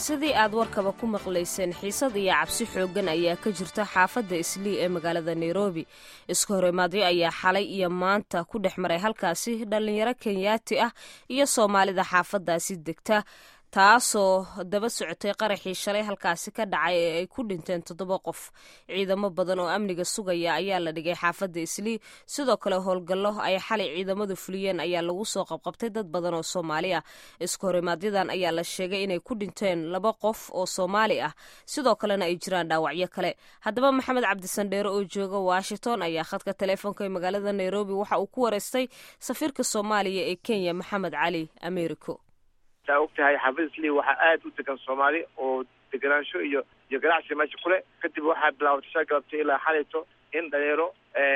sidii aad warkaba ku maqlayseen xiisad iyo cabsi xooggan ayaa ka jirta xaafadda islii ee magaalada nairobi iska horimaadyo ayaa xalay iyo maanta ku dhex maray halkaasi dhallinyaro kenyaati ah iyo soomaalida xaafaddaasi degta taasoo daba socotay qaraxii shalay halkaasi ka dhacay ee ay ku dhinteen toddoba qof ciidamo badan oo amniga sugaya ayaa la dhigay xaafadda islii sidoo kale howlgallo ay xalay ciidamadu fuliyeen ayaa lagu soo qabqabtay dad badan oo soomaali ah iska horimaadyadaan ayaa la sheegay inay ku dhinteen laba qof oo soomaali ah sidoo kalena ay jiraan dhaawacyo kale haddaba maxamed cabdisandheere oo jooga washington ayaa khadka teleefoonka ee magaalada nairobi waxa uu ku wareystay safiirka soomaaliya ee kenya maxamed cali americo saa og tahay xaafid islii waxaa aada u degan soomaali oo deganaansho iyo iyo ganacsi meesha kule kadib waxaa bilaabatay shaa galabtay ilaa xalayto in dhalinyaro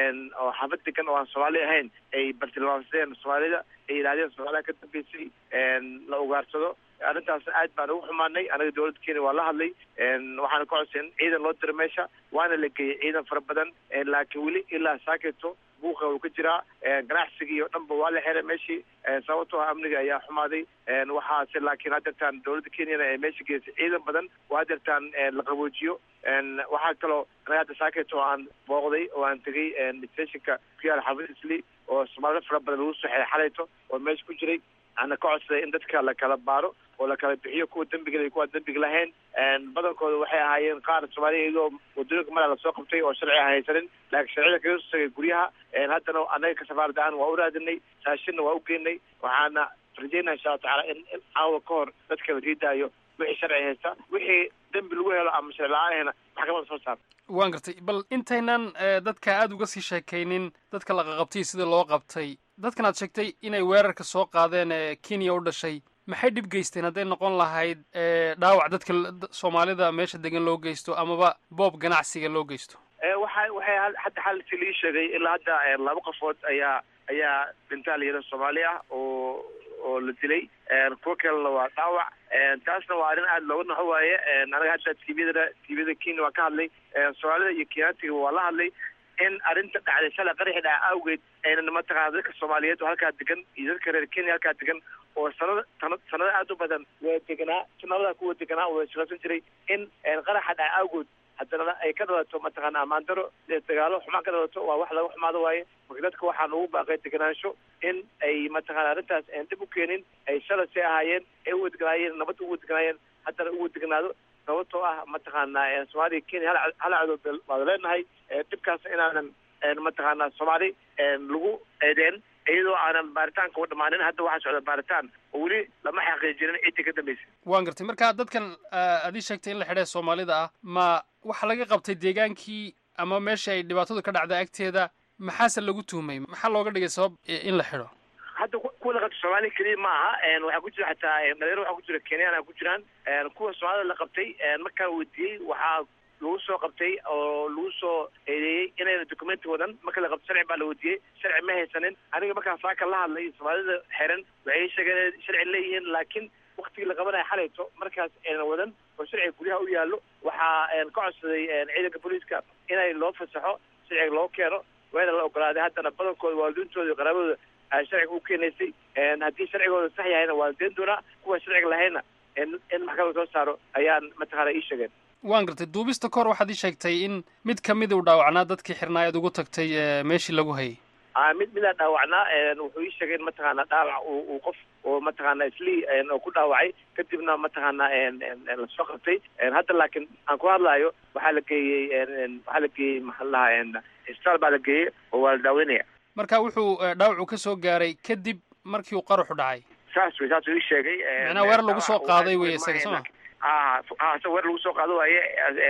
oo xaafad degan oo aan soomaali ahayn ay bartilmaamsadeen soomaalida ay yidhahdeen soomaalida ka dambeysay la ugaarsado arrintaasna aad baan ugu xumaanay anaga dawladda kenya waa la hadlay waxaana ka codsay in ciidan loo diro meesha waana la geeyey ciidan fara badan laakiin weli ilaa saaketo buuqa uu ka jiraa ganacsigii oo dhanba waa la xiray meeshii sababtoo ah amniga ayaa xumaaday waxaase laakiin hadeertaan dawladda kenyana ee meesha geysay ciidan badan oo hadeertaan la qaboojiyo waxaa kaloo anaga hadda saaketo aan booqday oo aan tegay stationka ku yaala xaafid isli oo soomaalida fara badan lagu soo xiray xalayto oo meesha ku jiray ana ka codsaday in dadka la kala baaro oo la kala bixiyo kuwa dembiga iyo kuwa dembiga lahayn badankooda waxay ahaayeen qaar soomaaliya iyadoo wadooyinka malaa lasoo qabtay oo sharci aan haysanin laakiin sharcida kaga soo tagay guryaha haddana anaga ka safaarad ahaan waa u raadinay saashinna waa u geynay waxaana rajeynaa insha alla tacaala in in caawa ka hor dadka la riidaayo wixii sharci haysta wixii dembi lagu helo ama sharci la-aanhayna maxkamada soo saar waan gartay bal intaynan dadka aada uga sii sheekaynin dadka la qaqabtay sida loo qabtay dadkan aad sheegtay inay weerarka soo qaadeen ee kenya u dhashay maxay dhib geysteen hadday noqon lahayd dhaawac dadka soomaalida meesha degan loo geysto amaba boob ganacsiga loo geysto waxa waxay hadda xalsi lii sheegay ilaa hadda laba qofood ayaa ayaa dhintaa layidha soomaali ah oo oo la dilay kuwo kalena waa dhaawac taasna waa arrin aada looga naxo waaye anaga hadda tviyada tviyada kenya waa ka hadlay soomaalida iyo kenyaatiga waa la hadlay in arrinta dhacday shalay qaraxi dhaca awgeed aynan mataqaana dadka soomaaliyeed oo halkaa degan iyo dadka reer kenya halkaa degan oo sanada sana sanado aada u badan waa deganaa sanadadaa kuwa deganaa oo shaqaysan jiray in qaraxa dhaca awgood haddana ay ka dhalato mataqaana amaandaro dagaalo xumaan ka dhalato waa wax laga xumaado waaye marka dadka waxaan ugu baaqay deganaansho in ay mataqana arrintaas aan dib u keenin ay shalay say ahaayeen ay u wadeganaayeen nabad ugu wadeganaayeen haddana u wadegnaado sababtoo ah mataqaana soomaaliya kenya hal hal cadood waada leenahay dhibkaas inaanan mataqaana soomaali lagu eedeen iyadoo aanan baaritaanka u dhamaanin hadda waxaa socda baaritaan oo weli lama xaqiijinin ciddii ka dambeysay waan gartay marka dadkan aad ii sheegtay in la xidhay soomaalida ah ma waxa laga qabtay deegaankii ama meesha ay dhibaatadu ka dhacda agteeda maxaase lagu tuhmay maxaa looga dhigay sabab in la xidho hadda kuwa la qabtay soomaaliya keliya ma aha waxaa ku jira xataa dhalinyaro waxaa ku jira kenyana ku jiraan kuwa soomaalida la qabtay markaan weydiiyey waxaa lagu soo qabtay oo lagu soo eedeeyey inayna documenti wadan marka la qabto sharci baa la weydiiyey sharci ma haysanin aniga markaan saaka la hadlay soomaalida xiran waxay sheegeen inay sharci leeyihiin laakiin waktigii la qabanaya xalayto markaas aynan wadan oo sharciga guryaha u yaallo waxaa ka codsaday ciidanka booliiska inay loo fasaxo sharciga loo keeno wayna la ogolaaday haddana badankooda waalidiintooda iyo qaraabadooda ay sharciga u keenaysay haddii sharcigooda sax yahayna waa deen doonaa kuwa sharciga lahayna in maxkamada soo saaro ayaan mataqaana ii sheegeen waan gartay duubista kahor waxaad ii sheegtay in mid kamida uu dhaawacnaa dadkii xirnaa ead ugu tagtay meeshii lagu hayay a mid midaa dhaawacnaa wuxuu ii sheegay in mataqaana dhaawac uu qof oo mataqaana islii oo ku dhaawacay kadibna mataqaana lasoo qabtay hadda laakiin aan ku hadlaayo waxaa la geeyey waxaa la geeyey maxaa la dhahaa isbitaal baa la geeyey oo waa la daaweynaya marka wuxuu dhaawacu ka soo gaaray kadib markii uu qaraxu dhacay saas wey saasuu ii sheegay macnaa weer lagu soo qaaday wey isaga soo ma a a weer lagu soo qaado waaye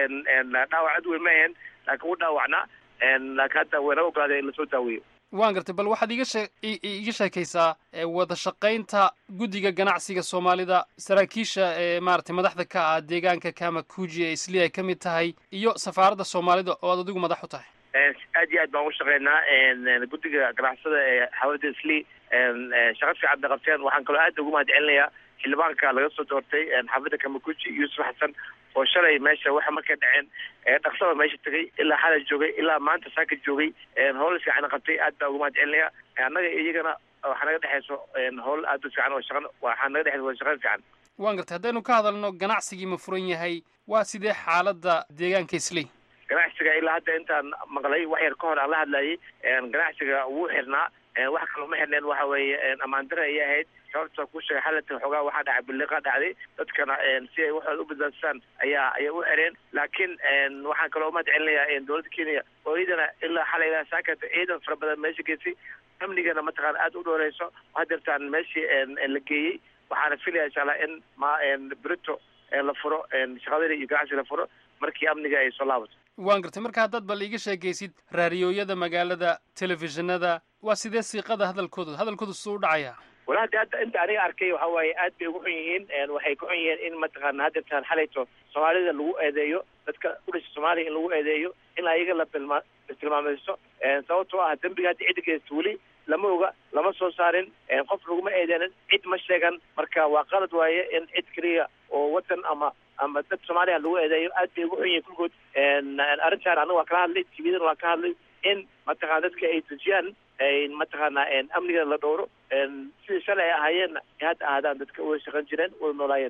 dhaawac ad weyn ma ahayn laakiin u dhaawacnaa laakiin hadda wayna ogolaaday in lasoo daaweeyo waan gartay bal waxaad iga shee iga sheekaysaa wada shaqaynta guddiga ganacsiga soomaalida saraakiisha ee maaragtay madaxda ka ah deegaanka kamakuji ee isli ay ka mid tahay iyo safaaradda soomaalida oo aad adigu madax u tahay aad iyo aad baan u shaqeynaa guddiga ganacsada ee xawalada isli shaqa fiican bay qabteen waxaan kaloo aad ugu mahad celinayaa xildhibaanka laga soo doortay xaafidda kamakuji yuusuf xasan oo shalay meesha waxa markay dhaceen dhaqsaba meesha tegay ilaa xalay joogay ilaa maanta saaka joogay howl fiican qabtay aad baa ugu mahad celinaya annaga iyagana waxaa naga dhexeyso howl aad u fiican oo shaqan waxaa naga dhexeysa wada shaqan fiican waan gartay haddaynu ka hadalno ganacsigii ma furan yahay waa sidee xaaladda deegaanka islii ganacsiga ilaa hadda intaan maqlay wax yar ka hor aan la hadlayay ganacsiga wuu xirnaa wax kaloo ma xirneen waxa weeye ammaandara ayay ahayd sababta ku sheegay xalatan xoogaa waxaa dhacay biliqa dhacday dadkana si ay waxooda u badbaadsadaan ayaa ayay u xireen laakiin waxaan kaloo umahad celinayaa dowladda kenya oo iyadana ilaa xalay ilaa saakata ciidan fara badan meesha geysay amnigana mataqaana aada u dhooreyso hadeertaan meeshii la geeyey waxaana filaya insha allah in ma brito la furo shaqadada iyo ganacsi la furo markii amniga ay soo laabato waan gartay marka haddaad bal iiga sheekaysid raadiyooyada magaalada telefishinada waa sidee siiqada hadalkooda hadalkooda suu u dhacaya wala hadda hadda inta aniga arkay waxa waaye aad bay ugu xun yihiin waxay ku xun yihiin in mataqaana hadeertaan xalayto soomaalida lagu eedeeyo dadka udhasha soomaaliya in lagu eedeeyo in ayaga la bilma tilmaamaysto sababtoo ah dembiga hadda cidda geysta weli lama oga lama soo saarin qof laguma eedeenin cid ma sheegan marka waa qalad waaye in cid keliya oo wadan ama ama dad soomaaliya lagu eedeeyo aad bay ugu xun yihiin kulkood arrintaan anaga waa kala hadlay tvdan waa ka hadlay in mataqana dadka ay dejiyaan mataqaana amniga la dhowro sidai shalay ay ahaayeenna ay hadda ahaadaan dadka way shaqan jireen way noolaayeen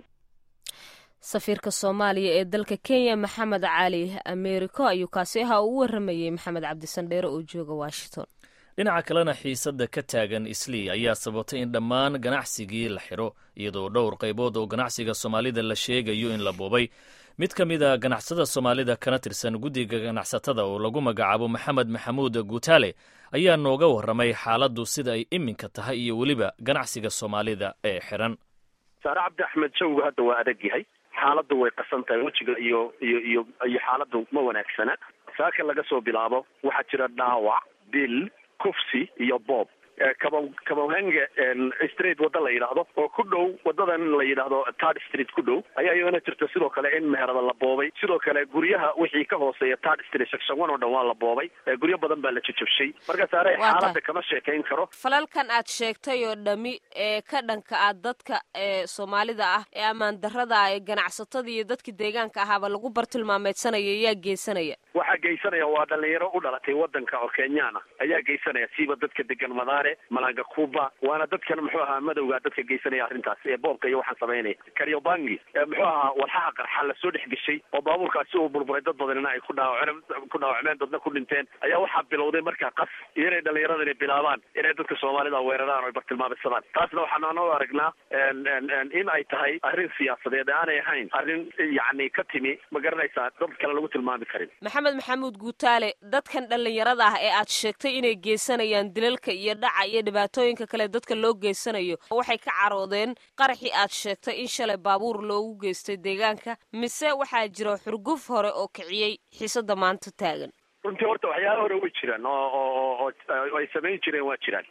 safiirka soomaaliya ee dalka kenya maxamed cali americo ayuu kaasi ahaa uu u waramayey maxamed cabdisandheere oo jooga washington dhinaca kalena xiisadda ka taagan islii ayaa sababtay in dhammaan ganacsigii la xidho iyadoo dhowr qaybood oo ganacsiga soomaalida la sheegayo in la boobay mid ka mid a ganacsada soomaalida kana tirsan guddiga ganacsatada oo lagu magacaabo maxamed maxamuud guutaale ayaa nooga warramay xaaladdu sida ay iminka tahay iyo weliba ganacsiga soomaalida ee xidhan saare cabdi axmed jawgu hadda waa adag yahay xaaladdu way qasan tahay wejiga iyo iyo iyo iyo xaaladdu ma wanaagsana saaka laga soo bilaabo waxaa jira dhaawac dil kufsi iyo boob kaba kabahenge street wadda la yidhaahdo oo ku dhow wadadan la yidhaahdo tard street ku dhow ayaa iyadana jirta sidoo kale in meherada la boobay sidoo kale guryaha wixii ka hooseeya tard street section one oo dhan waa la boobay guryo badan baa la jajabshay marka saare xaaladda kama sheekayn karo falalkan aad sheegtay oo dhami ee ka dhanka ah dadka ee soomaalida ah ee ammaan darrada ah ee ganacsatada iyo dadka deegaanka ahaaba lagu bartilmaameedsanaya ayaa geysanaya waxaa geysanaya waa dhalinyaro u dhalatay wadanka oo kenyaan ah ayaa geysanaya siiba dadka degan madaare malanga kuba waana dadkan muxuu ahaa madowga dadka geysanaya arrintaas ee boobka iyo waxaan samaynaya karyobangi muxuu ahaa walxaha qarxa lasoo dhex geshay oo baabuurkaasi uu burburay dad badanina ay ku dhaawaceen ku dhaawacmeen dadna ku dhinteen ayaa waxaa bilowday markaa qas iyo inay dhalinyaradani bilaabaan inay dadka soomaalida weeraraan oo ay bartilmaameysadaan taasna waxaan anoo aragnaa in ay tahay arrin siyaasadeed aanay ahayn arrin yacni ka timi ma garanaysaa dad kale lagu tilmaami karin maxamed maxamuud guutaale dadkan dhallinyarada ah ee aad sheegtay inay geysanayaan dilalka iyo dhaca iyo dhibaatooyinka kale dadka loo geysanayo waxay ka caroodeen qaraxii aad sheegtay in shalay baabuur loogu geystay deegaanka mise waxaa jira xurguf hore oo kiciyey xiisada maanta taagan runtii horta waxyaala hore way jiraan oo oo oo ay samayn jireen waa jiraan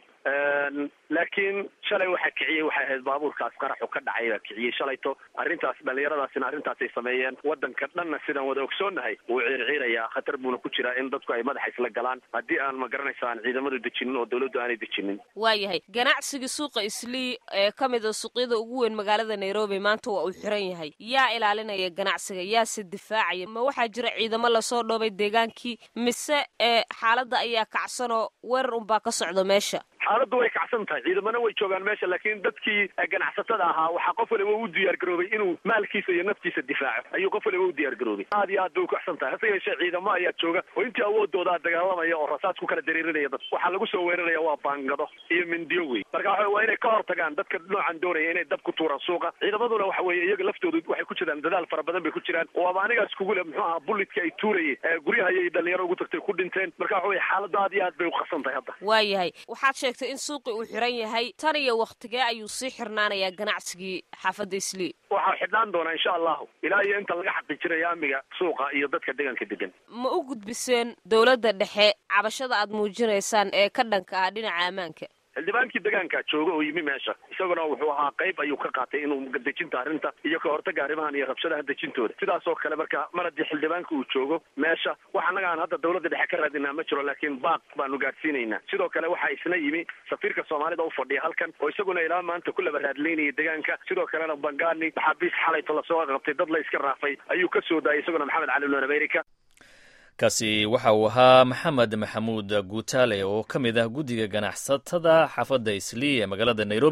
laakiin shalay waxaa kiciyey waxay ahayd baabuurkaas qaraxu ka dhacay baa kiciyey shalayto arrintaas dhalinyaradaasina arrintaasay sameeyeen wadanka dhanna sidaan wada ogsoonnahay wuu ciirciirayaa khatar buuna ku jiraa in dadku ay madaxa isla galaan haddii aan ma garanaysa aan ciidamadu dejinin oo dawladdu aanay dejinin waayahay ganacsigii suuqa islii ee ka mid a suuqyada ugu weyn magaalada nairobi maanta waa uu xiran yahay yaa ilaalinaya ganacsiga yaase difaacaya ma waxaa jira ciidamo lasoo dhoobay deegaankii mise ee xaaladda ayaa kacsanoo weerar unbaa ka socda meesha xaaladdu way kacsan tahay ciidamana way joogaan meesha laakiin dadkii ganacsatada ahaa waxaa qof waliba u diyaar garoobay inuu maalkiisa iyo naftiisa difaaco ayuu qof waliba u diyaar garoobay aad iyo aad bay ukacsan tahay hase yeeshee ciidamo ayaa jooga oo intii awoodoodaa dagaalamaya oo rasaas ku kala dareerinaya dad waxaa lagu soo weeraraya waa baangado iyo mindiyo wey marka waxa waa inay ka hortagaan dadka noocan doonaya inay dab ku tuuraan suuqa ciidamaduna waxa weeye iyaga laftoodu waxay ku jiraan dadaal fara badan bay ku jiraan oo aba anigaas kugu le muxuu ahaa bullidka ay tuurayeen guryaha ayay dhalinyaro ugu tagtay ku dhinteen marka waxa weye xaaladda aad iyo aad bay uqasan tahay hadda waayahay waxaad sheegtay in suuqi uu xiran yahay tan iyo wakhtigee ayuu sii xirnaanayaa ganacsigii xaafadda islii waxaa xidhnaan doonaa insha allahu ilaa iyo inta laga xaqiijinayo amniga suuqa iyo dadka deegaanka degan ma u gudbiseen dowladda dhexe cabashada aad muujinaysaan ee ka dhanka ah dhinaca ammaanka xildhibaankii degaanka jooga oo yimi meesha isaguna wuxuu ahaa qayb ayuu ka qaatay inuu dejinta arrinta iyo ka hortaga arrimahan iyo rabshadaha dejintooda sidaas oo kale marka mar haddii xildhibaanka uu joogo meesha wax annaga aan hadda dawladda dhexe ka raadinaa ma jiro laakiin baaq baanu gaadhsiinaynaa sidoo kale waxaa isna yimi safiirka soomaalida u fadhiya halkan oo isaguna ilaa maanta ku laba raadlaynaya degaanka sidoo kalena bangani maxaabiis xalayto lasoo qabtay dad la iska raafay ayuu ka soo daayay isaguna maxamed cali lon america kaasi waxa uu ahaa maxamed maxamuud guutaale oo ka mid ah guddiga ganacsatada xaafadda islii ee magaalada nairobi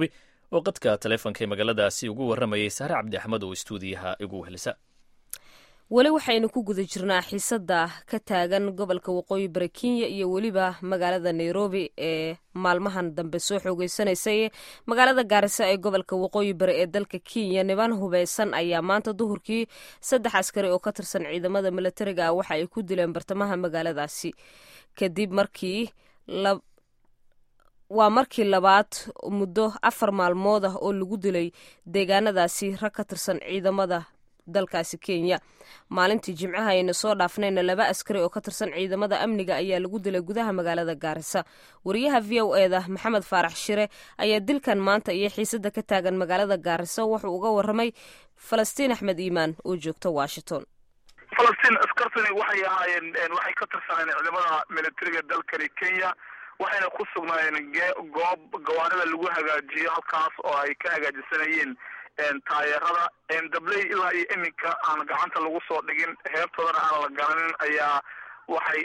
oo qadka taleefonka ee magaaladaasi ugu warramayay saare cabdi axmed oo istuudiyaha igu helisa weli waxaynu ku guda jirnaa xiisada ka taagan gobolka waqooyi bari kenya iyo weliba magaalada nairobi ee maalmahan dambe soo xoogeysanaysay magaalada gaarisa ee gobolka waqooyi bari ee dalka kenya niban hubeysan ayaa maanta duhurkii saddex askari oo ka tirsan ciidamada milatariga ah waxa ay ku dileen bartamaha magaaladaasi kadib markii waa markii labaad muddo afar maalmood ah oo lagu dilay deegaanadaasi rag ka tirsan ciidamada dalkaasi kenya maalintii jimcaha ayna soo dhaafnayna laba askari oo ka tirsan ciidamada amniga ayaa lagu dilay gudaha magaalada gaarisa wariyaha v o eda maxamed faarax shire ayaa dilkan maanta iyo xiisada ka taagan magaalada gaarisa wuxuu uga waramay falastiin axmed iimaan oo joogta washington falastiin askartani waxay ahaayeen waxay ka tirsaneen ciidamada militariga dalkani kenya waxayna ku sugnaayeen goob gawaarida lagu hagaajiyo halkaas oo ay ka hagaajisanayeen taayeerada dabley ilaa iyo iminka aan gacanta lagu soo dhigin heebtoodana aan la garanin ayaa waxay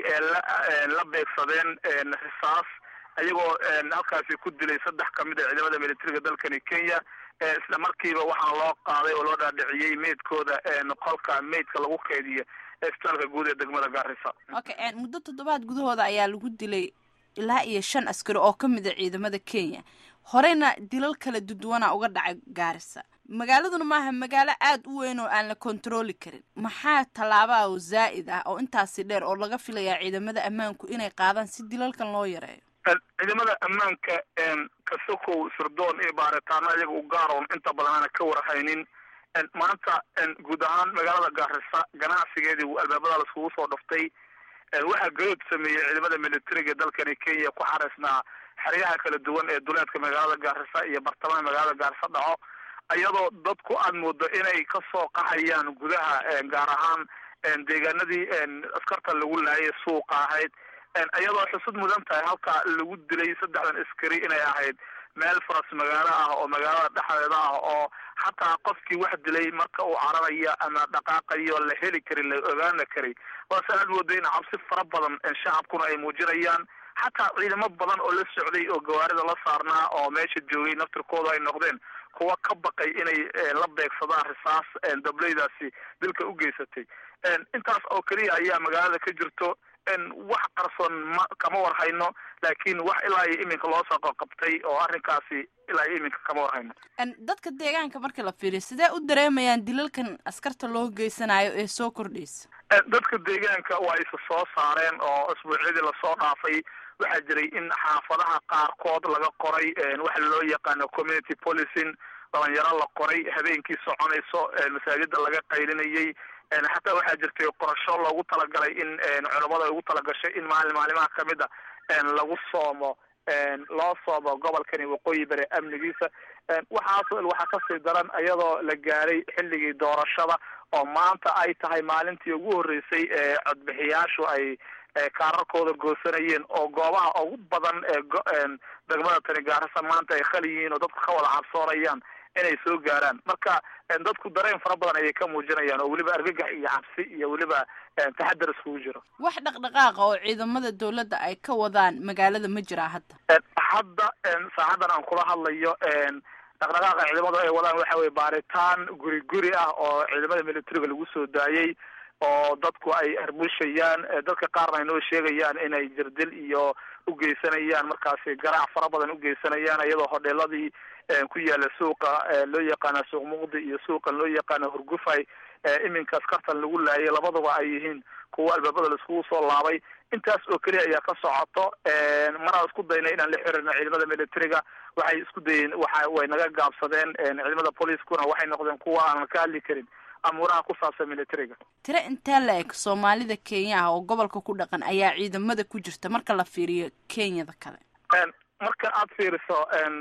la beegsadeen risaas iyagoo halkaasi ku dilay saddex kamid a ciidamada militariga dalkani kenya isla markiiba waxaa loo qaaday oo loo dhaadhiciyey meydkooda qolka meydka lagu keydiyo isbitaalka guud ee degmada gaarisa okay muddo toddobaad gudahooda ayaa lagu dilay ilaa iyo shan askari oo ka mid a ciidamada kenya horeyna dilal kala duduwana uga dhacay gaarisa magaaladuna maaha magaalo aada u weyn oo aan la kontrooli karin maxaa tallaabaa oo zaa'id ah oo intaasi dheer oo laga filayaa ciidamada ammaanku inay qaadaan si dilalkan loo yareeyo ciidamada ammaanka kasokow sirdoon iyo baaritaano iyaga u gaaroon inta badan aana ka warhaynin maanta guud ahaan magaalada gaarisa ganacsigeedii albaabada laiskugu soo dhaftay waxaa garood sameeyey ciidamada militariga dalkani kenya ku xareysnaa xeryaha kala duwan ee duleedka magaalada gaarisa iyo bartamaha magaalada gaarisa dhaco iyadoo dadku aad moodo inay kasoo qaxayaan gudaha gaar ahaan deegaanadii askarta lagu laayay suuqa ahayd iyadoo xusud mudan tahay halka lagu dilay saddexdan askari inay ahayd meel faras magaalo ah oo magaalada dhexdeeda ah oo xataa qofkii wax dilay marka uu cararayo ama dhaqaaqayo la heli kari la ogaana kari waase aad moodo in cabsi fara badan shacabkuna ay muujinayaan xataa ciidamo badan oo la socday oo gawaarida la saarnaa oo meesha joogay naftirkooda ay noqdeen kuwa ka baqay inay la beegsadaan risaas dableydaasi dilka u geysatay intaas oo keliya ayaa magaalada ka jirto wax qarsoon ma kama warhayno laakiin wax ilaa iyo iminka loo soo qabtay oo arrinkaasi ilaa iyo iminka kama warhayno dadka deegaanka marka la fiiriyo sidee u dareemayaan dilalkan askarta loo geysanayo ee soo kordhaysa dadka deegaanka waa isa soo saareen oo isbuucyadii lasoo dhaafay waxaa jiray in xaafadaha qaarkood laga qoray waxa loo yaqaano community policing dhalinyaro la qoray habeenkii soconayso masaajida laga qaylinayay xataa waxaa jirtay qorasho loogu talagalay in culamada ay ugu talagashay in maalin maalimaha kamid a lagu soomo loo soomo gobolkani waqooyi bari amnigiisa waxaas waxaa kasii daran iyadoo la gaaray xilligii doorashada oo maanta ay tahay maalintii ugu horreysay ee codbixiyaashu ay kaararkooda goosanayeen oo goobaha ugu badan ee degmada tani gaarisa maanta ay khali yihiin oo dadku ka wada cabsoonayaan inay soo gaaraan marka dadku dareen fara badan ayay ka muujinayaan oo weliba argagax iyo cabsi iyo weliba taxadar iskugu jiro wax dhaqdhaqaaqa oo ciidamada dawladda ay ka wadaan magaalada ma jiraa hadda hadda saacadan aan kula hadlayo dhaqdhaqaaqa ciidamadu ay wadaan waxa weye baaritaan guri guri ah oo ciidamada militariga lagu soo daayey oo dadku ay arbushayaan dadka qaarna ay noo sheegayaan inay jirdil iyo ugeysanayaan markaasi garaac fara badan ugeysanayaan iyadoo hodheeladii ku yaala suuqa loo yaqaana suuq muqdi iyo suuqan loo yaqaana hurgufay iminka askartan lagu laayay labaduba ay yihiin kuwa albaabada laiskugu soo laabay intaas oo keliya ayaa ka socoto maraan isku daynay inaan la xiriirno ciidamada militariga waxay isku dayeen waxa way naga gaabsadeen ciidamada booliiskuna waxay noqdeen kuwa aanan ka hadli karin amuuraha ku saabsan militariga tiro intee la eg soomaalida kenya ah oo gobolka ku dhaqan ayaa ciidamada ku jirta marka la fiiriyo kenyada kale marka aad fiiriso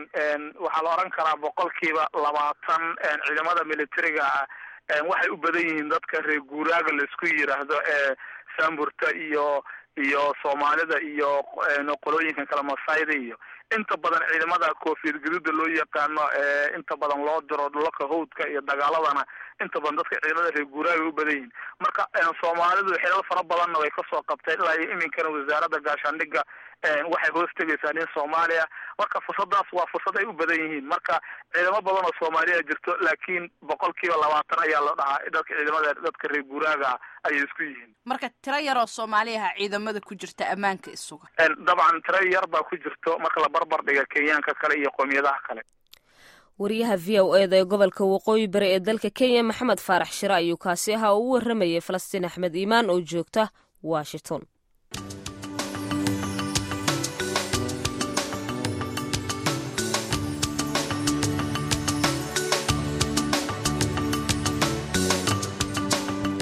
waxaa la oran karaa boqolkiiba labaatan ciidamada militariga ah waxay u badan yihiin dadka reer guuraaga laisku yiraahdo ee saamburta iyo iyo soomaalida iyo qolooyinkan kale masayda iyo inta badan ciidamada koofiyad gaduuda loo yaqaano inta badan loo diro dhulalka hawdka iyo dagaaladana inta badan dadka ciidamada reer guuraaga u badan yihiin marka soomaalidu xilal fara badanna way kasoo qabteen ilaa iyo iminkana wasaaradda gaashaandhigga waxay hoos tegaysaa nin soomaaliya marka fursadaas waa fursad ay u badan yihiin marka ciidamo badan oo soomaaliya jirto laakiin boqol kiiba labaatan ayaa la dhahaa dadka ciidamada dadka reer guuraaga ayay isku yihiin marka tiro yaroo soomaaliyaha ciidamada ku jirta ammaanka isuga dabcan tiro yar baa ku jirto marka la barbar dhiga kenyaanka kale iyo qoomiyadaha kale wariyaha v o eda ee gobolka waqooyi bari ee dalka kenya maxamed faarax shire ayuu kaasi ahaa oo u waramayay falastiin axmed iimaan oo joogta washington